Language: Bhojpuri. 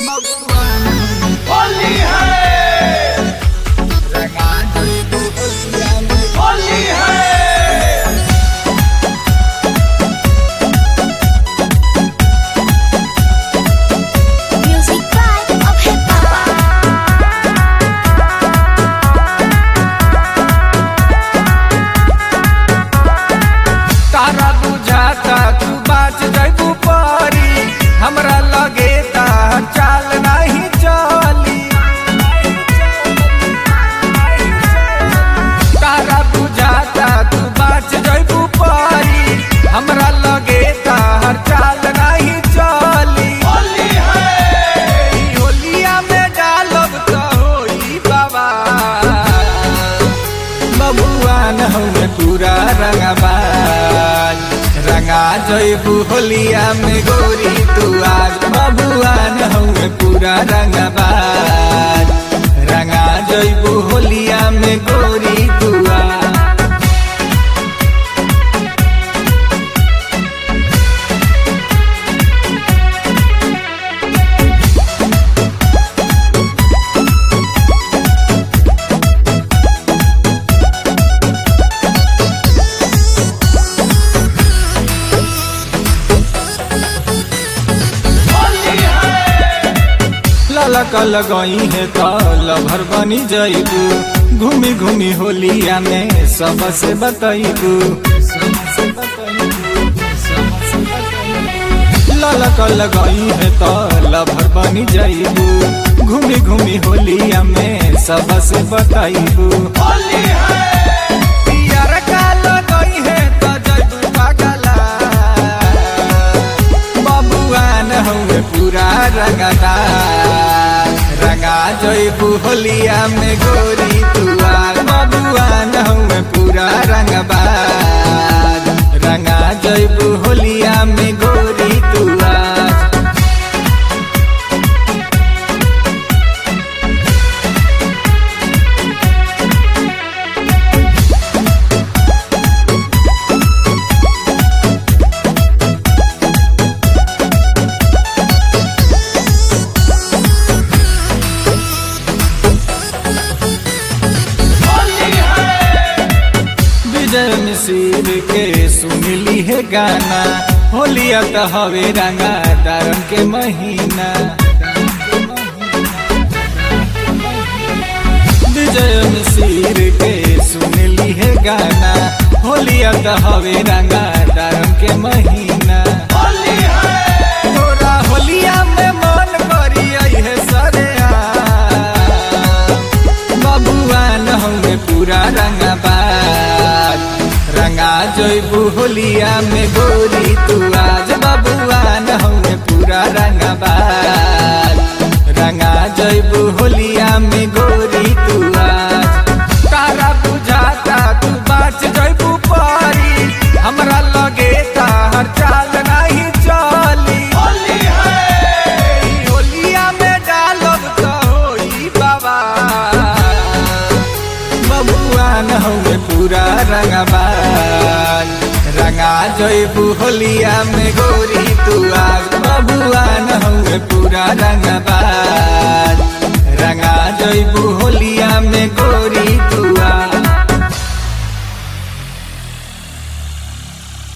होली है होली है Music by of hip hop. तारा बुझाता तू बाच जैबू परी हमरा लगे ता चाल नहीं चली तारा बुझाता तू बाच जैबू परी हमरा लगे ता चाल नहीं चली होली है होलिया में डालब तो होई बाबा बबुआन हमें पूरा रंगबाज रंगा जैबू होलिया में गोरी तू आज बबुआन हमें पूरा रंगबाज रंगा जैबू होलिया में गोरी तू आज ललक लगई है तो लभर बनी जइबू घूमी घूमी होलिया में सबसे बतइबू ललक लगई है तो लभर बनी जइबू घूमी घूमी होलिया में सबसे बतइबू पियर का लगई है तो जइबू पागला बबुआन हउए पूरा रंगदा रंगा जइबू होलिया में गोरी तुआ बबुआन हउए पूरा रंगबाज रंगा जइबू होलिया में गोरी तुआ विजय मिसिर के सुनली है गाना होलिया तो हवे रंगा दारम के महीना विजय मिसिर के सुनली है गाना होलिया तो हवे रंगा दारम के महीना तोरा होलिया में मन करी है सरे बबुआन हमें पूरा रंगबाज रंगा जइबू होलिया में गोरी तू आज बबुआन हमें पूरा रंगबाज रंगा जइबू होलिया में गोरी तू आज तारा बुझाता तू बाच जइबू परी हमरा लगे तार चाल नहीं चली होली है होलिया में डालब तो होई बाबा बबुआन हमें पूरा रंगबाज रंगा जइबू होलिया में गोरी तू आज बबुआन हमें पूरा रंगबाज रंगा जइबू होलिया में गोरी